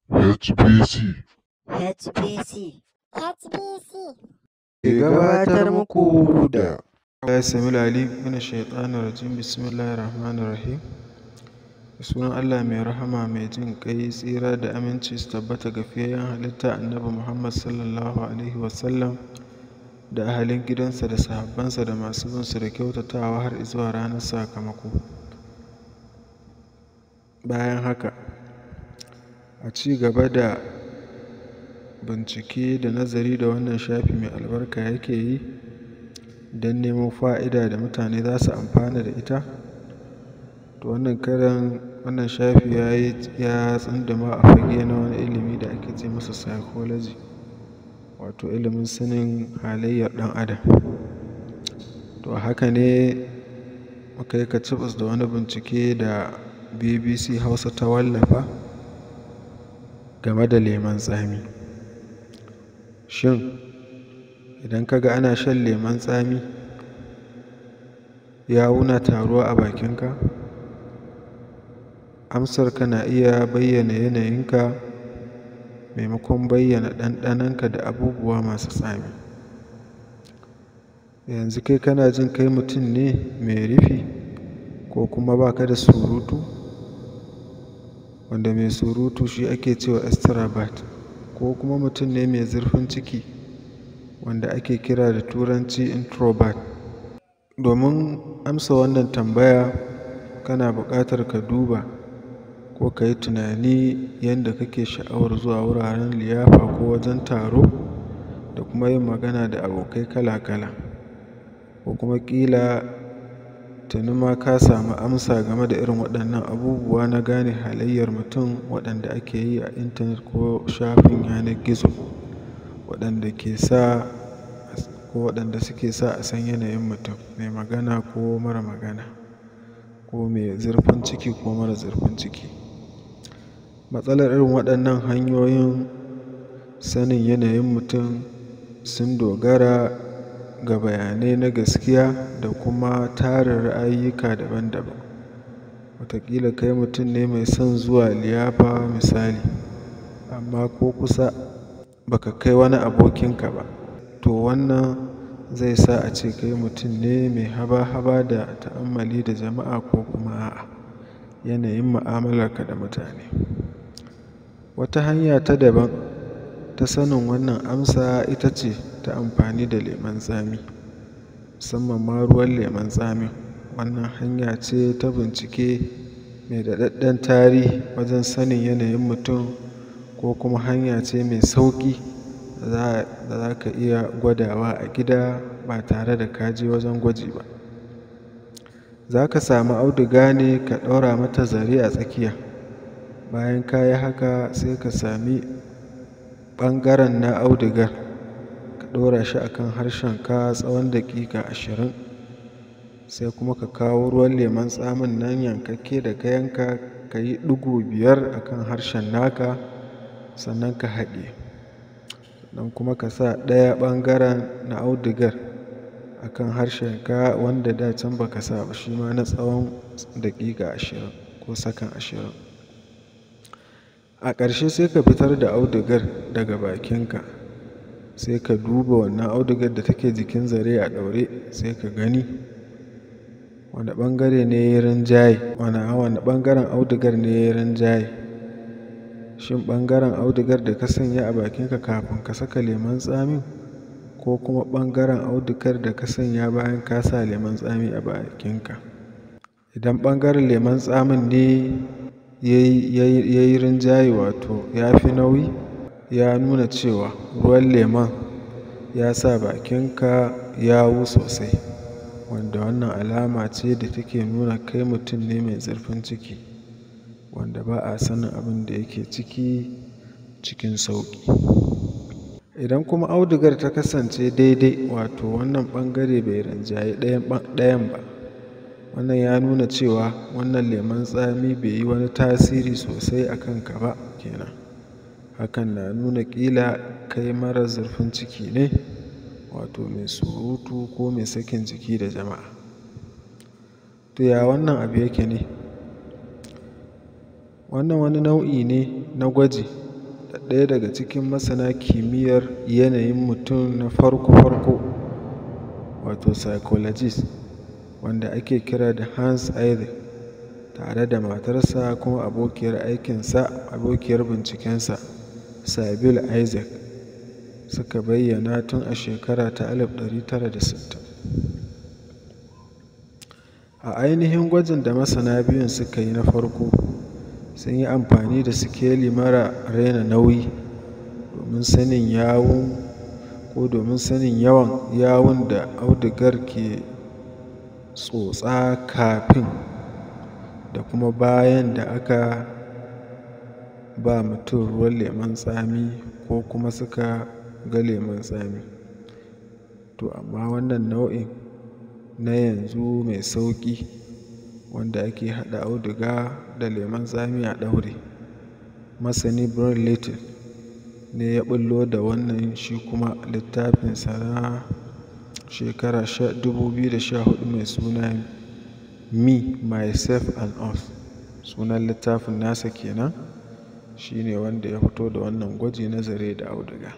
HBC HBC HBC ke gabatar muku da Allah sami lali mina shaitanin rajim bismillahir rahmanir rahim da sunan Allah mai rahama mai jin kai tsira da aminci su tabbata ga fiyayyen halitta annabi Muhammad sallallahu alaihi wasallam da ahalin gidansa da sahabbansa da masu bin su da kyautatawa har zuwa ranar sakamako bayan haka a ci gaba da bincike da nazari da wannan shafi mai albarka yake yi don nemo fa'ida da mutane za su amfana da ita to wannan karan wannan shafi ya yi ya tsunduma a fage na wani ilimi da ake ce masa psychology wato ilimin sanin halayyar ɗan adam to haka ne muka yi kacibis da wani bincike da bbc hausa ta wallafa game da lemon tsami shin idan ka ga ana shan lemon tsami yawuna taruwa a bakinka amsarka na iya bayyana yanayinka maimakon bayyana ɗanɗanonka da abubuwa masu tsami yanzu kai kana jin kai mutum ne mai rufi ko kuma baka da surutu wanda mai surutu shi ake cewa extravert ko kuma mutum ne mai zurfin ciki wanda ake kira da turanci introvert domin amsa wannan tambaya kana buƙatar ka duba ko ka yi tunani yadda kake sha'awar zuwa wuraren liyafa ko wajen taro da kuma yin magana da abokai kala-kala ko kuma ƙila tuni ma ka samu amsa game da irin waɗannan abubuwa na gane halayyar mutum waɗanda ake yi a intanet ko shafin yanar gizo waɗanda ke sa ko waɗanda suke sa a san yanayin mutum mai magana ko mara magana ko mai zurfin ciki ko mara zurfin ciki matsalar irin waɗannan hanyoyin sanin yanayin mutum sun dogara ga bayanai na gaskiya da kuma tarin ra'ayyuka daban-daban wataƙila kai mutum ne mai son zuwa liyafa misali amma ko kusa baka kai wani abokinka ba to wannan zai sa a ce kai mutum ne mai haba-haba da ta'ammali da jama'a ko kuma a'a yanayin mu'amalarka da mutane wata hanya ta daban ta sanin wannan amsa ita ce ta amfani da lemon tsami musamman ma ruwan lemon tsami wannan hanya ce ta bincike mai daɗaɗɗen tarihi wajen sanin yanayin mutum ko kuma hanya ce mai sauƙi da za ka iya gwadawa a gida ba tare da ka je wajen gwaji ba za ka samu auduga ne ka ɗaura mata zare a tsakiya bayan ka yi haka sai ka sami ɓangaren na audugar ka ɗora shi akan harshenka tsawon daƙiƙa ashirin sai kuma ka kawo ruwan lemon tsamin nan yankakke da ka yanka ka yi ɗigo biyar akan harshen naka sannan ka haɗe sannan kuma ka sa ɗaya ɓangaren na audugar akan harshenka wanda da can baka sa ba shi ma na tsawon daƙiƙa ashirin ko sakan ashirin a ƙarshe sai ka fitar da audugar daga bakinka sai ka duba wannan audugar da take jikin zare a ɗaure sai ka gani wani ɓangare ne ya rinjaye wani ɓangaren audugar ne ya rinjaye shin ɓangaren audugar da ka sanya a bakinka kafin ka saka lemon tsamin ko kuma ɓangaren audugar da ka sanya bayan ka sa lemon tsami a bakinka idan ɓangaren lemon tsamin ne ya yi rinjaye wato ya fi nauyi ya nuna cewa ruwan lemon ya sa bakinka yawu sosai wanda wannan alama ce da take nuna kai mutum ne mai zurfin ciki wanda ba a sanin abin da yake ciki cikin sauƙi idan kuma audugar ta kasance daidai wato wannan ɓangare bai rinjaye ɗayan ba wannan ya nuna cewa wannan lemon tsami bai yi wani tasiri sosai a kanka ba kenan hakan na nuna ƙila kai mara zurfin ciki ne wato mai surutu ko mai sakin jiki da jama'a to ya wannan abu yake ne wannan wani nau'i ne na gwaji ɗaya daga cikin masana kimiyyar yanayin mutum na farko-farko wato psychologist wanda ake kira da Hans Eyre tare da matarsa kuma abokiyar aikinsa abokiyar bincikensa Sybil Isaac suka bayyana tun a shekara ta 1960 a ainihin gwajin da masana biyun suka yi na farko sun yi amfani da sikeli mara raina nauyi domin sanin yawun ko domin sanin yawan yawun da audugar ke tsotsa kafin da kuma bayan da aka ba mutum ruwan lemon tsami ko kuma suka ga lemon tsami to amma wannan nau'in na yanzu mai sauƙi wanda ake haɗa auduga da lemon tsami a ɗaure masani Brian Little ne ya ɓullo da wannan shi kuma littafinsa na shekara 2014 mai suna me myself and us sunan littafin nasa kenan shine wanda ya fito da wannan gwaji na zare da auduga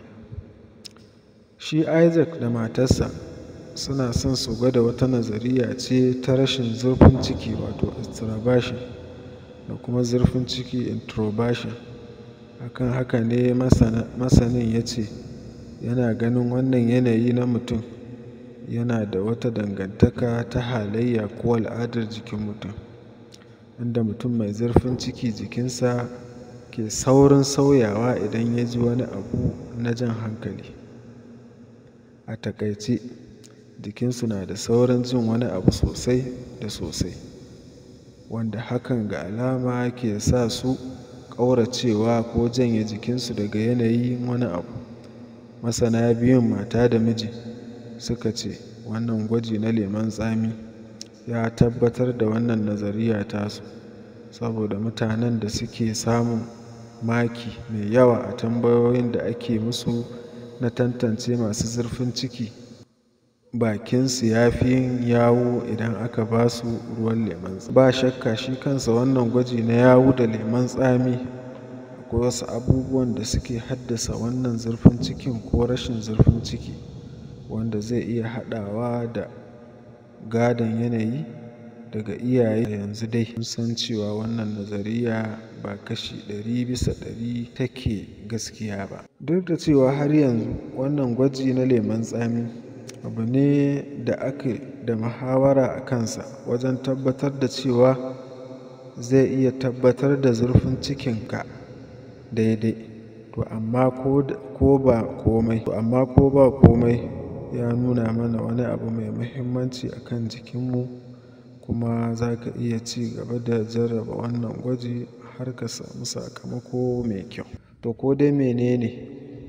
shi isaac da matarsa suna son su gwada wata nazariya ce ta rashin zurfin ciki wato extraversion da kuma zurfin ciki introversion akan haka ne masanin ya ce yana ganin wannan yanayi na mutum yana da wata dangantaka ta halayya ko al'adar jikin mutum inda mutum mai zurfin ciki jikinsa ke saurin sauyawa idan ya ji wani abu na jan hankali a takaice jikinsu na da saurin jin wani abu sosai da sosai wanda hakan ga alama ke sa su ƙauracewa ko janye jikinsu daga yanayin wani abu masana biyun mata da miji suka ce wannan gwaji na lemon tsami ya tabbatar da wannan nazariya tasu saboda mutanen da suke samun maki mai yawa a tambayoyin da ake musu na tantance masu zurfin ciki bakinsu ya fi yin yawo idan aka ba su ruwan lemon tsami ba shakka shi kansa wannan gwaji na yawu da lemon tsami akwai wasu abubuwan da suke haddasa wannan zurfin cikin ko rashin zurfin ciki wanda zai iya haɗawa da gadon yanayi daga iyaye yanzu dai mun san cewa wannan nazariya ba kashi ɗari bisa ɗari take gaskiya ba duk da cewa har yanzu wannan gwaji na lemon tsami abu ne da ake da muhawara a kansa wajen tabbatar da cewa zai iya tabbatar da zurfin cikinka daidai to amma ko ba komai to amma ko ba komai ya nuna mana wani abu mai muhimmanci a kan jikinmu kuma za ka iya ci gaba da jarraba wannan gwaji har ka samu sakamako mai kyau to ko dai menene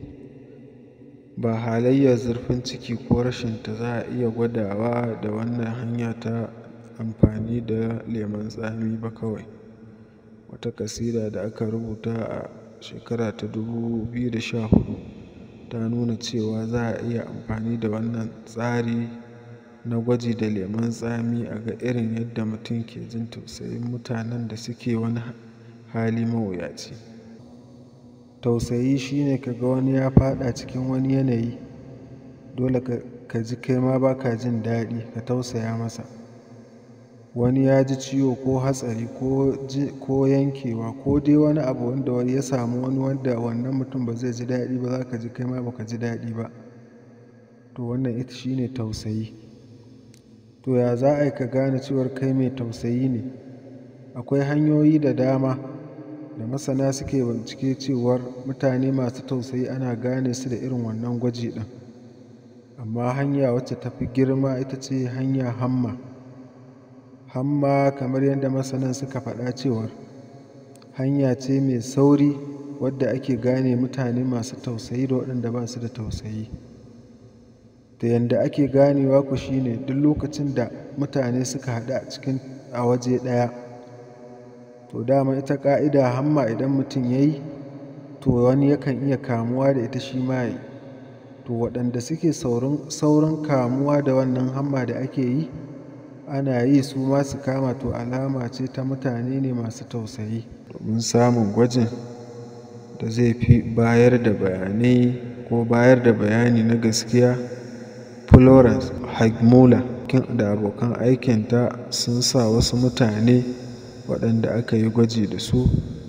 ba halayyar zurfin ciki ko rashinta za a iya gwadawa da wannan hanya ta amfani da lemon tsami ba kawai wata kasida da aka rubuta a shekara ta 2014 ta nuna cewa za a iya amfani da wannan tsari na gwaji da lemon tsami a ga irin yadda mutum ke jin tausayin mutanen da suke wani hali mawuyaci tausayi shine ka ga wani ya faɗa cikin wani yanayi dole ka ji kai ma ba ka jin daɗi ka tausaya masa wani ya ji ciwo ko hatsari ko yankewa ko dai wani abu wanda ya samu wani wanda wannan mutum ba zai ji daɗi ba za ka ji kai ma ba ka ji daɗi ba to wannan ita shine tausayi to ya za a yi ka gane cewar kai mai tausayi ne akwai hanyoyi da dama da masana suke bincike cewar mutane masu tausayi ana gane su da irin wannan gwaji ɗin amma hanya wacce ta fi girma ita ce hanya hamma hamma kamar yadda masanan suka faɗa cewar hanya ce mai sauri wadda ake gane mutane masu tausayi da waɗanda ba su da tausayi da yadda ake ganewa ku shine duk lokacin da mutane suka haɗu a cikin a waje ɗaya to dama ita ƙa'ida hamma idan mutum ya yi to wani yakan iya kamuwa da ita shi ma yi to waɗanda suke saurin kamuwa da wannan hamma da ake yi ana yi su ma su kama to alama ce ta mutane ne masu tausayi domin samun gwajin da zai fi bayar da bayanai ko bayar da bayani na gaskiya florence hagmula da abokan aikinta sun sa wasu mutane waɗanda aka yi gwaji da su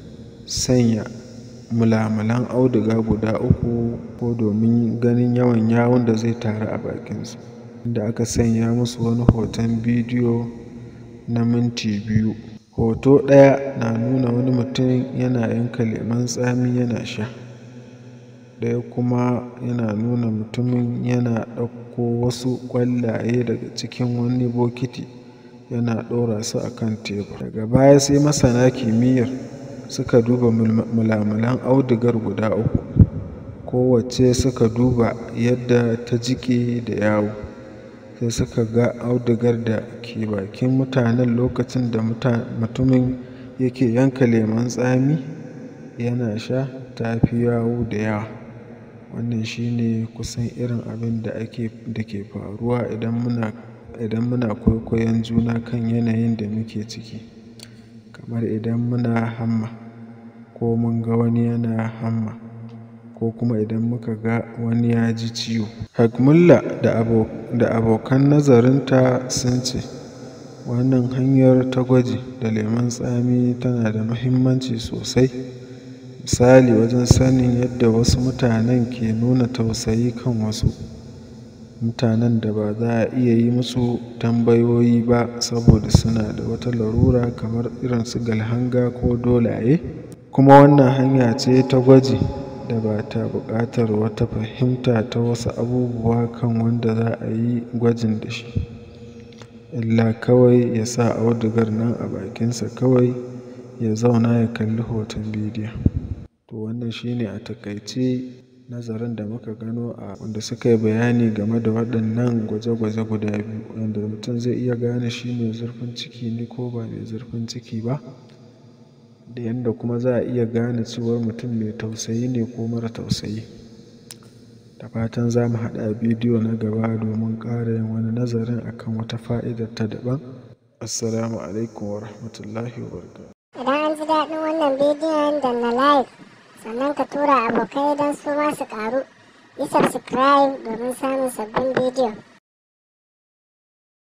sanya mulamulan auduga guda uku ko domin ganin yawan yawun da zai taru a bakinsu inda aka sanya musu wani hoton bidiyo na minti biyu hoto ɗaya na nuna wani mutum yana yanka lemon tsami yana sha ɗaya kuma yana nuna mutumin yana ɗauko wasu ƙwallaye daga cikin wani bokiti yana ɗora su a kan tebur daga baya sai masana kimiyyar suka duba mulamulan audugar guda uku kowacce suka duba yadda ta jiƙe da yawu sai suka ga audugar da ke bakin mutanen lokacin da mutumin yake yanka lemon tsami yana sha ta fi yawu da yawa wannan shine kusan irin abin da ake da ke faruwa idan muna idan muna kwaikwayon juna kan yanayin da muke ciki kamar idan muna hamma ko mun ga wani yana hamma ko kuma idan muka ga wani ya ji ciwo hagmulla da abokan nazarinta sun ce wannan hanyar ta gwaji da lemon tsami tana da muhimmanci sosai misali wajen sanin yadda wasu mutanen ke nuna tausayi kan wasu mutanen da ba za a iya yi musu tambayoyi ba saboda suna da wata larura kamar irin su galhanga ko dolaye kuma wannan hanya ce ta gwaji da ba ta buƙatar wata fahimta ta wasu abubuwa kan wanda za a yi gwajin da shi illa kawai ya sa audugar nan a bakinsa kawai ya zauna ya kalli hoton bidiyon to wannan shine a taƙaice nazarin da muka gano a wanda suka yi bayani game da waɗannan gwaje-gwaje guda biyu wanda mutum zai iya gane shi mai zurfin ciki ne ko ba mai zurfin ciki ba da yadda kuma za a iya gane cewar mutum mai tausayi ne ko mara tausayi da fatan za mu haɗu a bidiyo na gaba domin ƙara yin wani nazarin akan wata fa'idar ta daban assalamu alaikum wa rahmatullahi wa barakatuh Idan an ji daɗin wannan bidiyon da na like sannan ka tura abokai don su ma su ƙaru. Yi subscribe domin samun sabbin bidiyo.